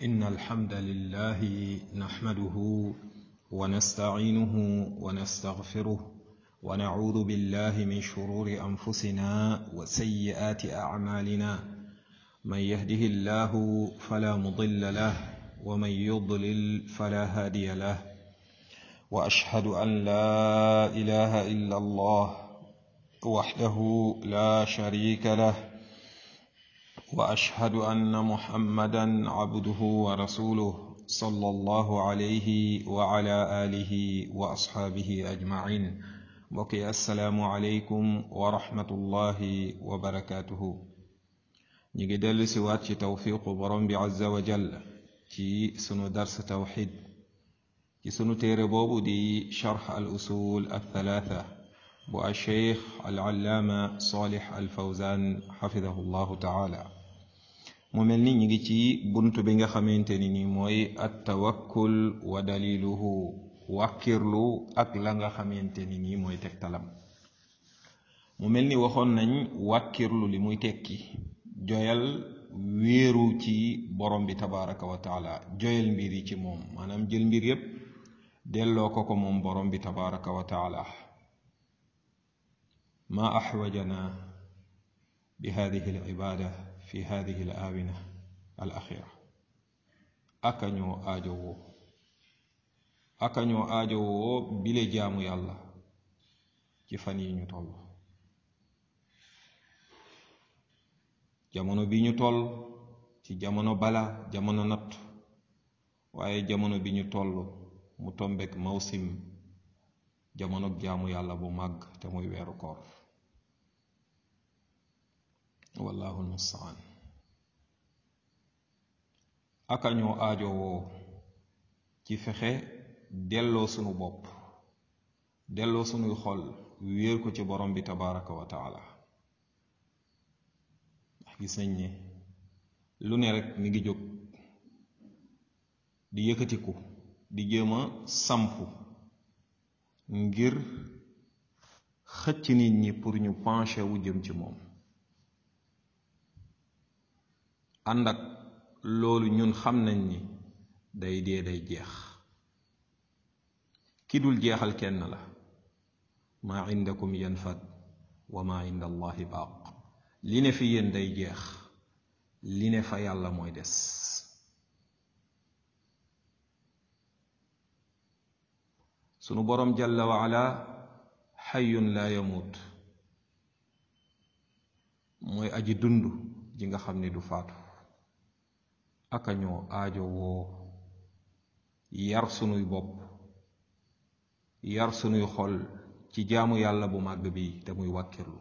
إن الحمد لله نحمده ونستعينه ونستغفره ونعوذ بالله من شرور أنفسنا وسيئات أعمالنا من يهده الله فلا مضل له ومن يضلل فلا هادي له وأشهد أن لا إله إلا الله وحده لا شريك له واشهد ان محمدا عبده ورسوله صلى الله عليه وعلى اله واصحابه اجمعين بقي السلام عليكم ورحمه الله وبركاته نيجي دل سوات توفيق برم عز وجل في سنو درس توحيد في سنو تيري بوبو دي شرح الاصول الثلاثه bu alcheikh alallaama salih alfawzan xafidahu llahu taala mu mel ni ñu ngi ci bunt bi nga xamante ni ni mooy attawakkul wa daliluhu wàkkirlu ak la nga xamante ni nii mooy tegtalam mu mel ni waxoon nañ wàkkirlu li muy tekki joyal wéeru ci borom bi tabaraka wa taala joyal mbir yi ci moom maanaam jël mbir yépp delloo ko ko moom borom bi tabaraka wa taala ما أحوجنا بهذه العبادة في هذه الآونة الأخيرة أكنيو آجو أكنيو آجو بلي جامو يالله ci fan yi ñu toll jamono bi ñu toll ci jamono bala jamono natt waaye jamono bi ñu toll mu tombek mawsim jamono jaamu yàlla bu màgg te muy weeru koor wallahu almustaan aka ñoo aajowoo ci fexe delloo sunu bopp delloo sunuy xol wéer ko ci borom bi tabaraka wa taala ndax gis nañ ne lu ne rek mi ngi jóg di yëkkatiku di jéem a sampu ngir xëcc nit ñi pour ñu penché wu jëm ci moom ànd ak loolu ñun xam nañ ni day dee day jeex ki dul jeexal kenn la maa indakum yanfad wa maa inda allahi baaq li ne fi yéen day jeex li ne fa yàlla mooy des sunu boroom jalla wa ala xayyun laa yamuut mooy aji dund ji nga xam ni du faatu aka ñoo aajo woo yar sunuy bopp yar sunuy xol ci jaamu yàlla bu màgg bi te muy wàkkirlu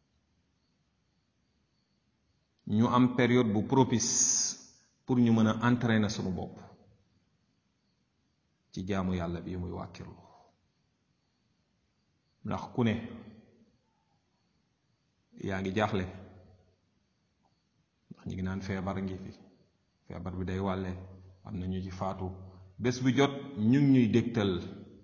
ñu am période bu propice pour ñu mën a entraîner sunu bopp ci jaamu yàlla bi muy wàkkirlu ndax ku ne yaa ngi jaaxle ndax ñu ngi naan feebar ngi fi feebar bi day wàlle am na ñu ci faatu bés bu jot ñu ngi ñuy dégtal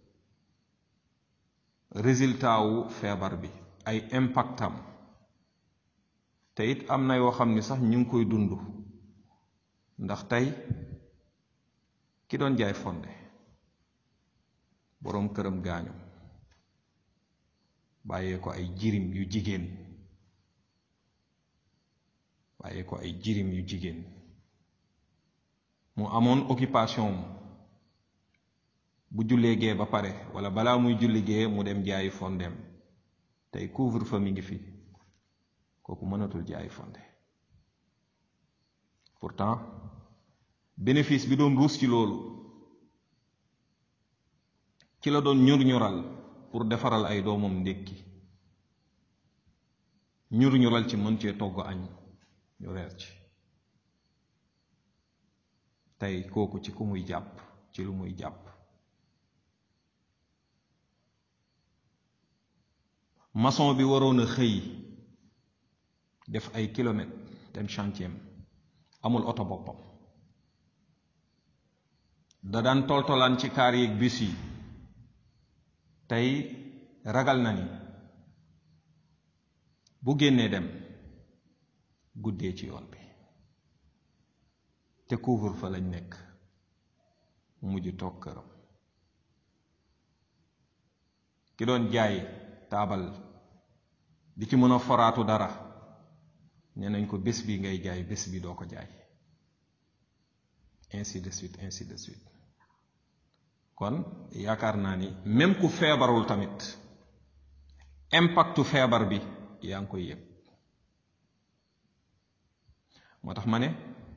résultat wu feebar bi ay impactam te it am na yoo xam ni sax ñu ngi koy dund ndax tey ki doon jaay fonde boroom këram gaañu bàyyee ko ay jirim yu jigéen bàyyee ko ay jirim yu jigéen mu amoon occupation bu jullee gee ba pare wala balaa muy julli gee mu dem jaayi fondem tey couvre-feu mi ngi fi kooku mënatul jaayi fonde pourtant bénéfice bi doon ruus ci loolu ci la doon ñur ñural pour defaral ay doomam ndékki ñur ñural ci mën cee togg añ ñu reer ci tey kooku ci ku muy jàpp ci lu muy jàpp maçon bi waroon a xëy def ay kilomètres dem chantier amul oto boppam da daan toltolaan ci kaar yeeg bis yi tey ragal na ni bu génnee dem guddee ci yoon bi te couvre fa lañ nekk mujj toog këram ki doon jaay taabal di ci mën a foraatu dara nee nañ ko bés bi ngay jaay bés bi doo ko jaay ainsi de suite ainsi de suite kon yaakaar naa ni même ku feebarul tamit impactu feebar bi yaa ngi koy yëg moo tax ma ne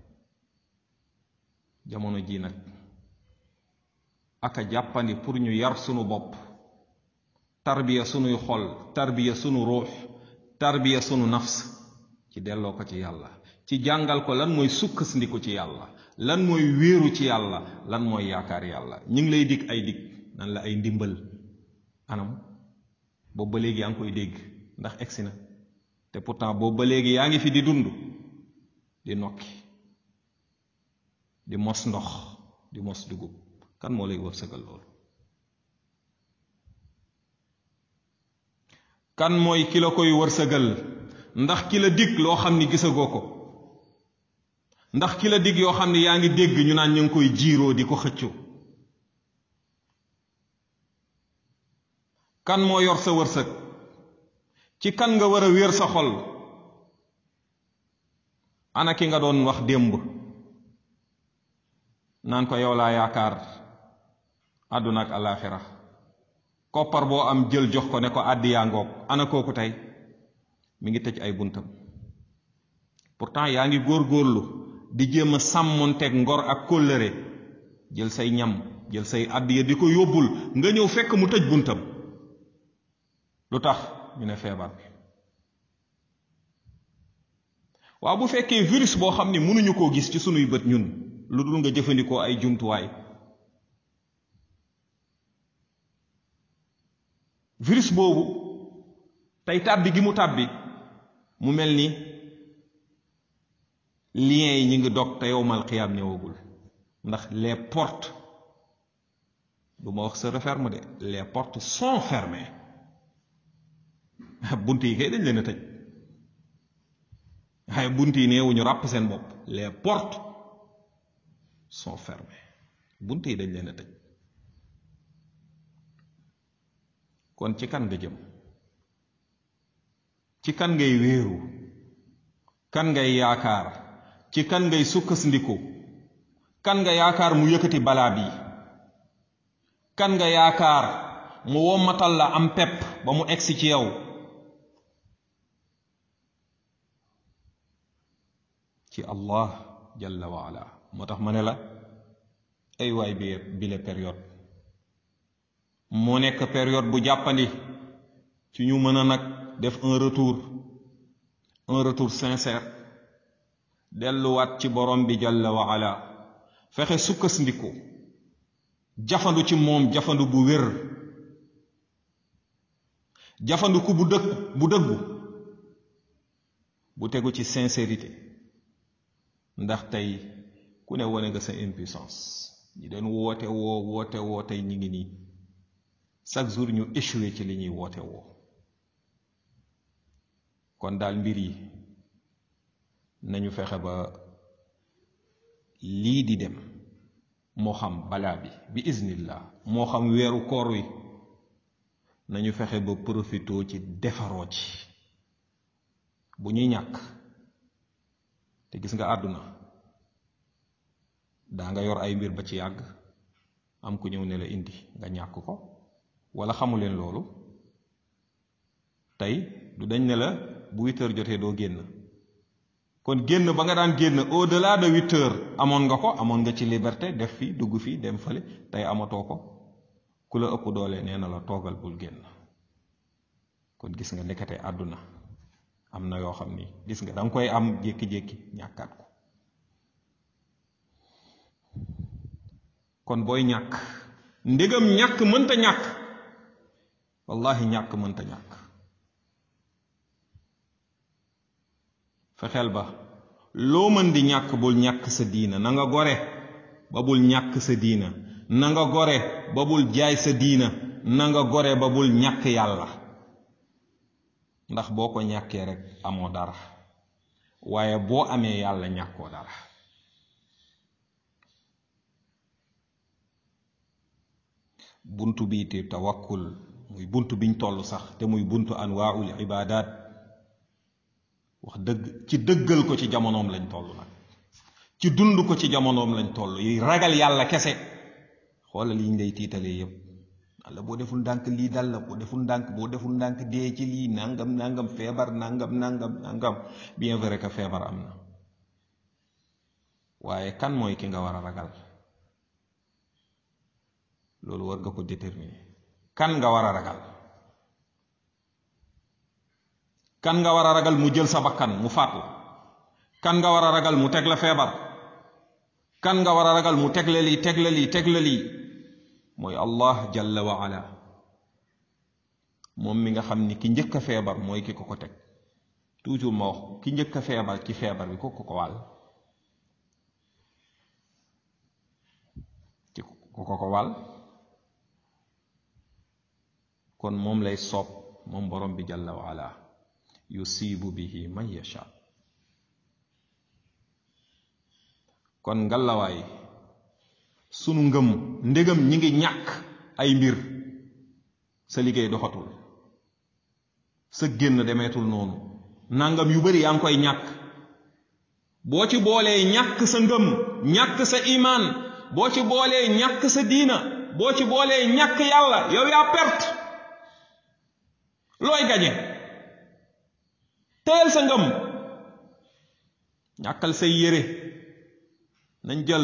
jamono ji nag aka jàppandi pour ñu yar sunu bopp tarbiya sunuy xol tarbiya sunu ruux tarbiya sunu nafs ci delloo ko ci yàlla ci jàngal ko lan mooy sukkandiku ci yàlla lan mooy wéeru ci yàlla lan mooy yaakaar yàlla ñu ngi lay dig ay dig nan la ay ndimbal anam boobu ba léegi yaa ngi koy dégg ndax egsi na te pourtant boobu ba léegi yaa ngi fi di dund di nokki di mos ndox di mos dugub kan moo lay wërsëgal loolu kan mooy ki la koy wërsëgal ndax ki la dig loo xam ni gisagoo ko ndax ki la dig yoo xam ni yaa ngi dégg ñu naan ñu ngi koy jiiroo di ko xëccoo kan moo yor sa wërsëg ci kan nga war a wéer sa xol ana ki nga doon wax démb naan ko yow laa yaakaar àdduna ak alaaxira koppar boo am jël jox ko ne ko àddi yaa ngoog ana kooku tey mi ngi tëj ay buntam pourtant yaa ngi góor-góorlu di jéem a sàmmonteeg ngor ak kóllëre jël say ñam jël say àddiya di ko yóbbul nga ñëw fekk mu tëj buntam lu tax ñu ne feebar bi waaw bu fekkee virus boo xam ni mënuñu koo gis ci sunuy bët ñun lu dul nga jëfandikoo ay jumtuwaay virus boobu tey tàbbi gi mu tàbbi mu mel ni liens yi ñu ngi dog te yowmal xiyaam ñëwagul ndax les portes du ma wax se referme de les portes sont fermées bunt yi kay dañ leen a tëj waaye bunt yi neewuñu ràpp seen bopp les portes sont fermées bunt yi dañ leen a tëj kon ci kan nga jëm ci kan ngay wéeru kan ngay yaakaar ci kan ngay sukkandiku kan nga yaakaar mu yëkkati balaa bi kan nga yaakaar mu wommatal la am pepp ba mu egsi ci yow ci allah jalla wa ala moo tax ma ne la ay waay bi bile période moo nekk période bu jàppandi ci ñu mën a nag def un retour un retour sincère delluwaat ci borom bi jalla wa ala fexe sukkandiku jafandu ci moom jafandu bu wér jafandu ku bu dëkk bu dëggu bu tegu ci sincérité ndax tey ku ne wane nga sa impuissance ñi doon woote woo woote woo tey ñi ngi nii chaque jour ñu échoué ci li ñuy woote woo kon daal mbir yi nañu fexe ba lii di dem moo xam balaa bi bi iznillah moo xam weeru koor wi nañu fexe ba profitoo ci defaroo ci bu ñuy ñàkk te gis nga àdduna daa nga yor ay mbir ba ci yàgg am ku ñëw ne la indi nga ñàkk ko wala xamuleen loolu tey du dañ ne la bu huit heures jotee doo génn kon génn ba nga daan génn au delà de huit heures amoon nga ko amoon nga ci liberté def fi dugg fi dem fële tey amatoo ko ku la ëpp doole nee na la toogal bul génn kon gis nga ndekete àdduna am na yoo xam ni gis nga danga koy am jékki-jékki ñàkkaat ko kon booy ñàkk ndegam ñàkk mënta ñàkk wallahi ñàkk mënta ñàkk fexeel ba loo mën di ñàkk bul ñàkk sa diina na nga gore ba bul ñàkk sa diina na nga gore ba bul jaay sa diina na nga gore ba bul ñàkk yàlla ndax boo ko ñàkkee rek amoo dara waaye boo amee yàlla ñàkkoo dara buntu bii te tawakkul muy buntu biñ toll sax te muy buntu anwaaul ibadat wax dëgg ci dëggal ko ci jamonoom lañ toll nag ci dund ko ci jamonoom lañ toll yi ragal yàlla kese xoolal yiñ lay tiitalee yépp walla boo deful ndànk lii dal la boo deful ndànk boo deful ndànk dee ci lii nangam nangam feebar nangam nangam nangam bien vrai que feebar am na waaye kan mooy ki nga war a ragal loolu war nga ko déterminer kan nga war a ragal kan nga war a ragal mu jël sa bakkan mu faat la kan nga war a ragal mu teg la feebar kan nga war a ragal mu teg la lii teg la lii teg la lii mooy allah jalla wa ala moom mi nga xam ni ki njëkk a feebar mooy ki ko ko teg toujours ma wax ki njëkk a feebar ci feebar bi ko ko ko wàll ci ko ko ko wàll kon moom lay soob moom borom bi jalla wa ala yusibu bihi man yasha kon ngalawaay sunu ngëm ndégam ñi ngi ñàkk ay mbir sa liggéey doxatul sa génn demeetul noonu nangam yu bari yaa ngi koy ñàkk boo ci boolee ñàkk sa ngëm ñàkk sa imaan boo ci boolee ñàkk sa diina boo ci boolee ñàkk yàlla yow yaa perte looy gañe teel sa ngëm ñàkkal say yére nañ jël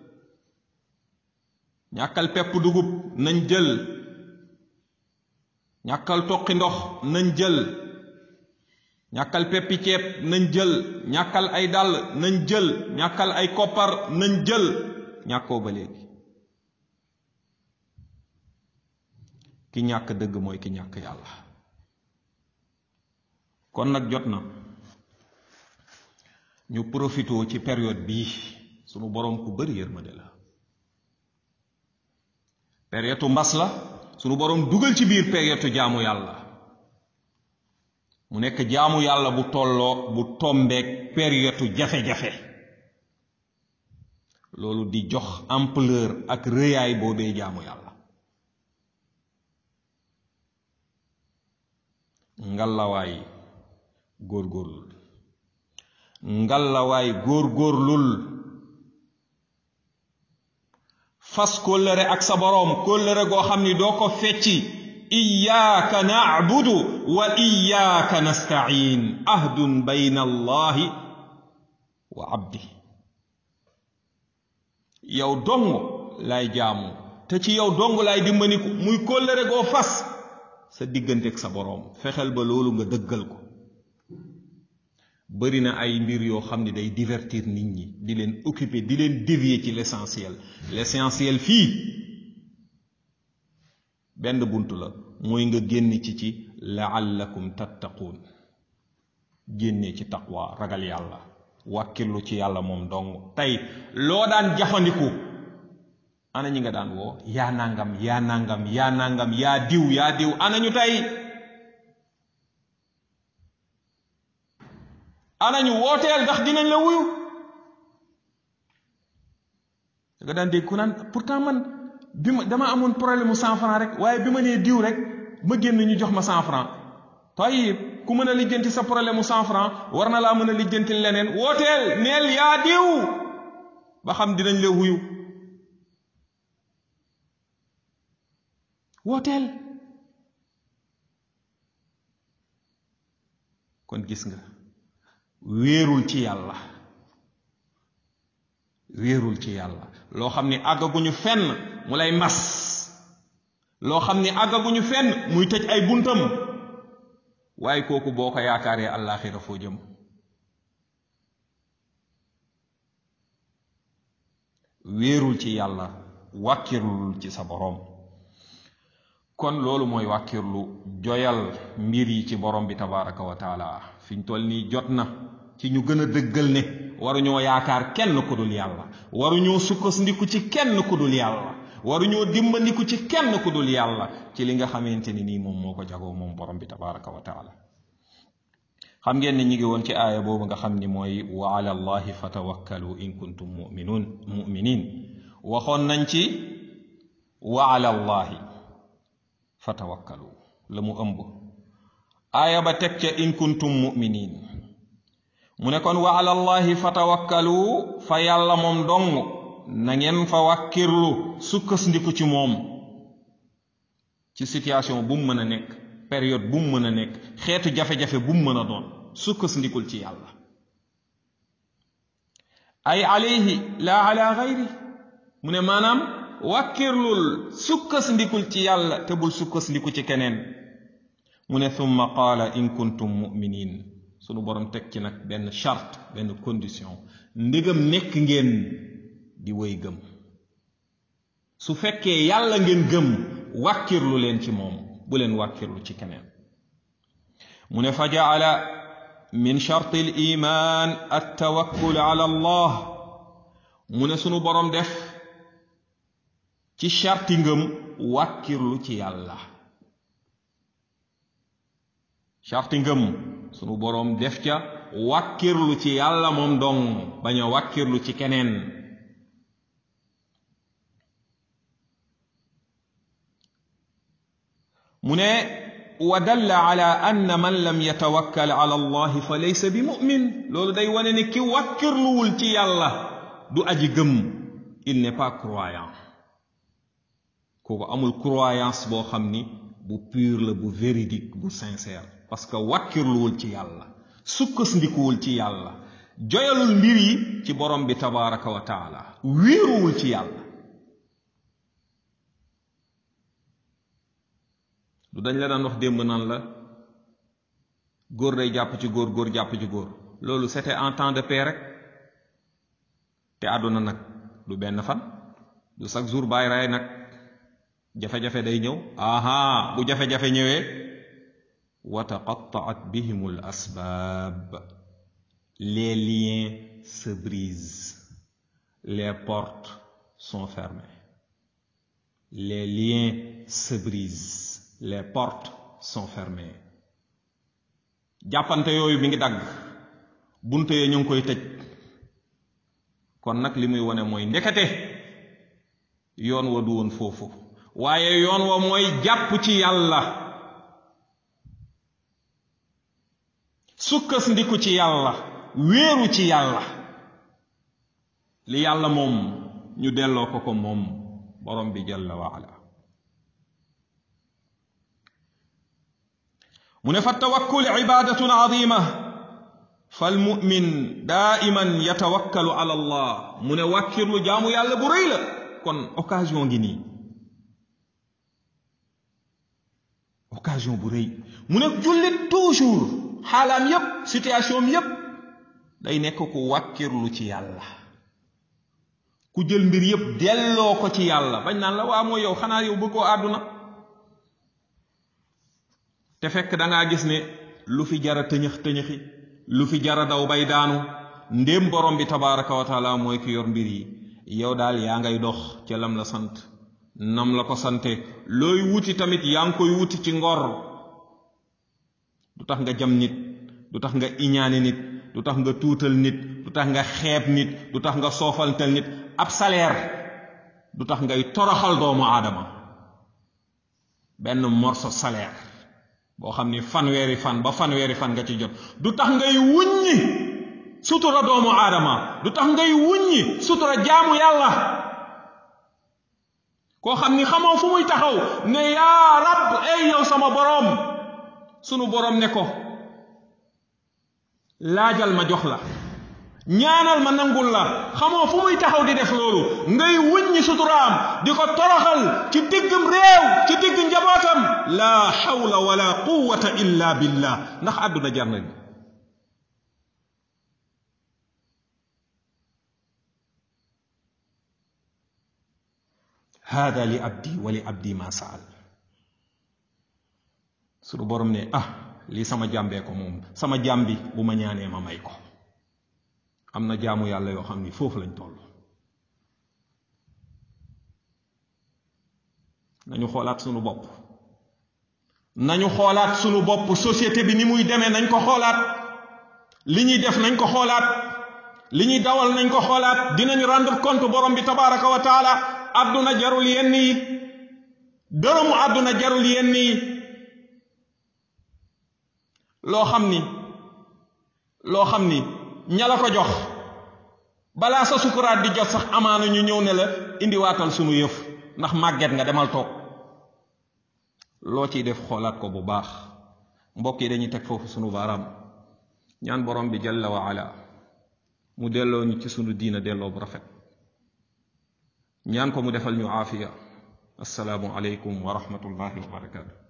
ñàkkal pepp dugub nañ jël ñàkkal toqi ndox nañ jël ñàkkal peppi ceeb nañ jël ñàkkal ay dàll nañ jël ñàkkal ay koppar nañ jël ñàkkoo ba léegi ki ñàkk dëgg mooy ki ñàkk yàlla kon nag jot na ñu profitoo ci période bii sunu boroom ku bari yërmande la période mbas la sunu boroom dugal ci biir période jaamu yàlla mu nekk jaamu yàlla bu tolloo bu tombeek période jafe-jafe loolu di jox ampleur ak rëyaay boobee jaamu yàlla ngallawaay góorgóorlul ngallawaay góorgóorlul fas kóllëre ak sa boroom kóllëre goo xam ni doo ko fecci iyaaka nacbudu wa iyaaka nastain ahdun bayna allahi wa abdi yow dong laay jaamu te ci yow dong laay dimbaniku muy kóllëre goo fas sa diggante ak sa boroom fexeel ba loolu nga dëggal ko bari na ay mbir yoo xam ne day divertir nit ñi di leen occuper di leen dévier ci l'essentiel l'essentiel fii benn bunt la mooy nga génn ci ci laallakum tattaquun génnee ci taqwa ragal yàlla wàkkirlu ci yàlla moom dong tey loo daan jafandiku ana ñi nga daan woo yaa nangam yaa nangam yaa nangam yaa diw yaa diw ana ñu tey ana ñu wooteel ndax dinañ la wuyu da nga daan dégg ku naan pourtant man bi ma dama amoon problème mu cent franc rek waaye bi ma nee diw rek ma génn ñu jox ma cent franc tayib ku mën a lijjanti sa problème mu cent franc war na laa mën a lijjanti leneen wooteel neel yaa diw ba xam dinañ la wuyu wooteel kon gis nga wéerul ci yàlla wéerul ci yàlla loo xam ni àggaguñu fenn mu lay mbas loo xam ni àggaguñu fenn muy tëj ay buntam waaye kooku boo ko yaakaaree àllaaxira foo jëm wéerul ci yàlla wàkkirlul ci sa boroom kon loolu mooy wàkkirlu joyal mbir yi ci borom bi tabaraka wa taala fi ñu toll nii jot na ci ñu gën a dëggal ne waruñoo yaakaar kenn ku dul yàlla waruñoo sukkandiku ci kenn ku dul yàlla waruñoo dimbandiku ci kenn ku dul yàlla ci li nga xamante ni nii moom moo ko jagoo moom borom bi tabaraka wa taala xam ngeen ne ñi ngi woon ci aaya boobu nga xam ni mooy wa ala allahi fatawakkalu in kuntum muminun muminin waxoon nañ ci wa ala allahi fa tawakkalu la mu ëmb aaya ba teg ca in kuntum muminin mu ne kon wa ala allahi fa tawakkalu fa yàlla moom dong na ngeen fa wàkkirlu sukkandiku ci moom ci situation bu mu mën a nekk période bu mu mën a nekk xeetu jafe-jafe bu mu mën a doon sukkandikul ci yàlla ay alayhi la ala gayri mu ne maanaam wàkkirlul sukkandikul ci yàlla te bul sukkandiku ci keneen mu ne thumma qaala in kuntum muminin sunu borom teg ci nag benn charte benn condition ndegam nekk ngeen di wéy gëm su fekkee yàlla ngeen gëm wàkkirlu leen ci moom bu leen wàkkirlu ci keneen mu ne fa jaala min charti l iman attawakkul ala allah mu ne sunu borom def ci charti ngëm wàkkirlu ci yàlla charti ngëm sunu boroom def ca wàkkirlu ci yàlla moom dong bañ a wàkkirlu ci keneen mu ne wa dalla ala anna man lam yatawakkal ala allahi fa laysa bi mu'min loolu day wane ne ki wàkkirluwul ci yàlla du aji gëm il n'est pas croyant kooku amul croyance boo xam ni bu pur la bu véridique bu sincère parce que wàkkirluwul ci yàlla sukkasndikuwul ci yàlla joyalul mbir yi ci borom bi tabaraka wa taala wéeruwul ci yàlla du dañ la daan wax démb naan la góor day jàpp ci góor góor jàpp ci góor loolu c'était en temps de paix rek te àdduna nag du benn fan du chaque jour bàyyi ray nag jafe-jafe day ñëw aha bu jafe-jafe ñëwee wa taqattaat bihim al asbaab les liens se brisent les portes sont fermées les liens se brisent les portes sont fermées jàppante yooyu mi ngi dagg bunte yi ñu ngi koy tëj kon nag li muy wone mooy ndekete yoon wa du woon foofu waaye yoon wa mooy jàpp ci yàlla sukkandiku ci yàlla wéeru ci yàlla li yàlla moom ñu delloo ko ko moom borom bi jalla wa ala mu ne fa tawakkul ibadatun azima falmumin daiman yatawakkalu ala allah mu ne wàkkirlu jaamu yàlla bu rëy la kon occasion ngi nii occasion bu rëy mu ne jullit toujours xaalaam yépp situation am yépp day nekk ku wàkkirlu ci yàlla ku jël mbir yépp delloo ko ci yàlla bañ naan la waa mooy yow xanaa yow bëggoo àdduna te fekk dangaa gis ne lu fi jara tëñëx tëñëxi lu fi jara daw bay daanu ndéem borom bi tabaraka wa taala mooy ki yor mbir yi yow daal yaa ngay dox ca lam la sant nam la ko sante looy wuti tamit yaa ngi koy wuti ci ngor du tax nga jam nit du tax nga iñaane nit du tax nga tuutal nit du tax nga xeeb nit du tax nga soofaltal nit ab salaire du tax ngay toroxal doomu aadama benn morceau salaire boo xam ni fanweeri fan ba fanweeri fan nga ci jot du tax ngay wuññi sutura doomu aadama du tax ngay wuññi sutura jaamu yàlla koo xam ni xamoo fu muy taxaw ne yaa rab ay yow sama boroom sunu boroom ne ko laajal ma jox la ñaanal ma nangul la xamoo fu muy taxaw di def loolu ngay wuññi suturaam di ko toroxal ci diggam réew ci digg njabootam laa xawla wala quwwata illa billah ndax àdduna jar na hada li abdi wa li abdi ma saal sunu borom ne ah lii sama jàmbee ko moom sama jaam bi bu ma ñaanee ma may ko am na jaamu yàlla yoo xam ni foofu lañ toll nañu xoolaat sunu bopp nañu xoolaat sunu bopp société bi ni muy demee nañ ko xoolaat li ñuy def nañ ko xoolaat li ñuy dawal nañ ko xoolaat dinañ rendre compte borom bi tabaraka wa taala àdduna jarul yenn yi dërëmu àdduna jarul yenn yi loo xam ni loo xam ni ña la ko jox balaa sa sukuraat di jot sax amaana ñu ñëw ne la indiwaatal sunu yëf ndax màgget nga demal toog loo ciy def xoolaat ko bu baax mbokk yi dañuy teg foofu sunu baaraam ñaan borom bi jalla wa ala mu delloo ñu ci sunu diina delloo bu rafet ñaan ko mu defal ñu aafiya assalaamu aleykum wa rahmatullahi wa barakaatu